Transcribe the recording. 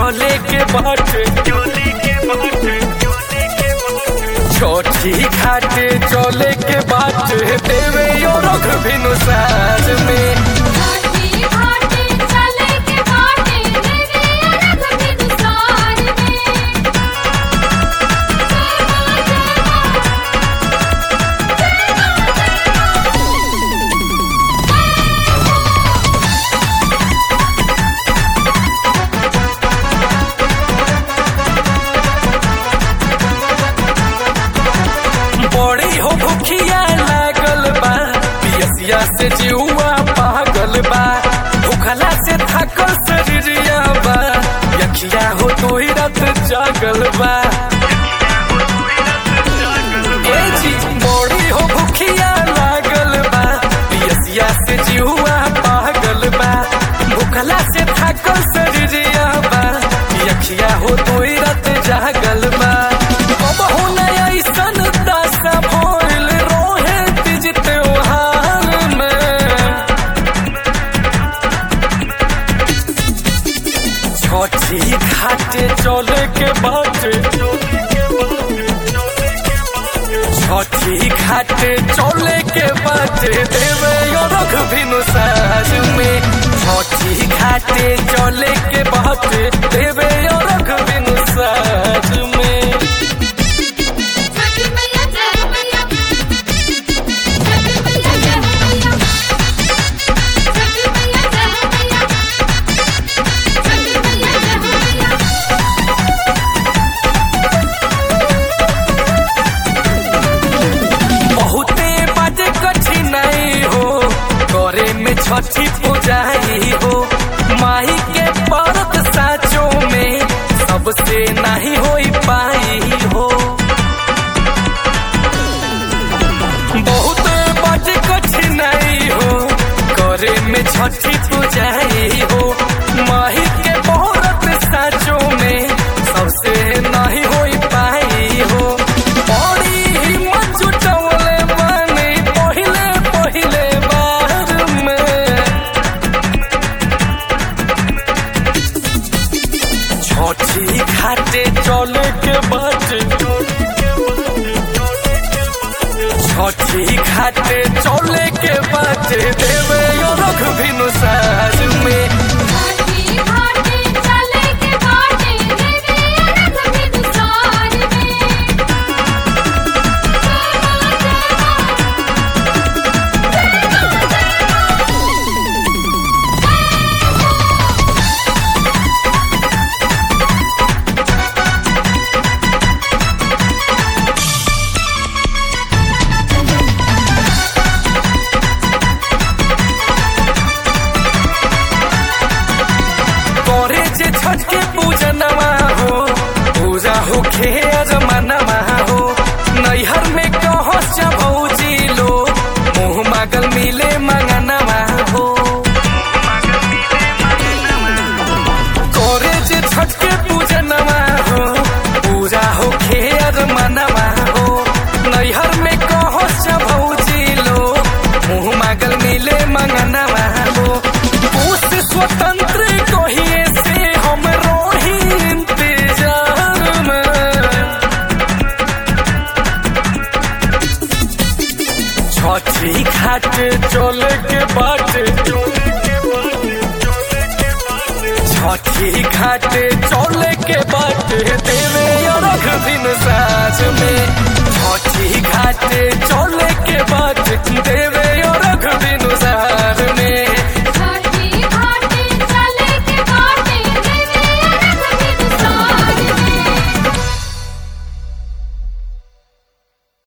चले के बाटे छोटी घाटे चले के बाटे देवे यो रख भिनु साज में घाटी घाटी चले के बाटे देवे अरग बिनुसार में बड़ी हो भूखिया लागल बा पियसिया से जीवा पागल बा भूखला से थकल शरीरिया बा यखिया हो तो ही रात जागल बा ए जी बड़ी हो भूखिया लागल बा पियसिया से जीवा पागल बा भूखला से थकल शरीरिया बा यखिया हो तो ही रात जागल बा कबहू नया ऐसन दशा भइल रोहे तीज त्योहार में छठी घाटे चले के बाटे छठी घाटे चले के बाटे देवे यो रख भिनु साज में छठी घाटे चले के बाटे देवे यो रख भिनु साज में छठी मैया जय मैया छठी मैया जय मैया छठी मैया जय मैया छठी मैया जय मैया बहुते बाटे कठिनाई हो करे में छठी पूजाई हो माही के परत साचो में सबसे नहीं हो पाई हो बहुते बाटे कठिनाई हो करे में छठी पूजाई हो माही के परत साचो में सबसे नहीं हो पाई हो बड़ी हिम्मत जुटवले बानी पहिले पहिले बार में छठी घाटे चले के बाटे छठी घाटे चले के बाटे देवे यो रख भिनु साज में घाटी घाटी चले के बाटे देवे अरग बिनुसार में करे जे छठ के पूजनमा हो पूजा हो खे अजमानमा हो नैहर में कहस भौजी लो मुँह मागल मिले मंगनमा हो करे जे छठ के पूजनमा हो पूजा हो खे अजमानमा हो नैहर में कहस भौजी लो मुँह मागल मिले मंगनमा हो उस स्वतंत्र कहिए से हम रोही इंतजार में छठी घाट चले के बाटे छठी घाट चले के बाटे देवे रख दिन साज में छठी घाट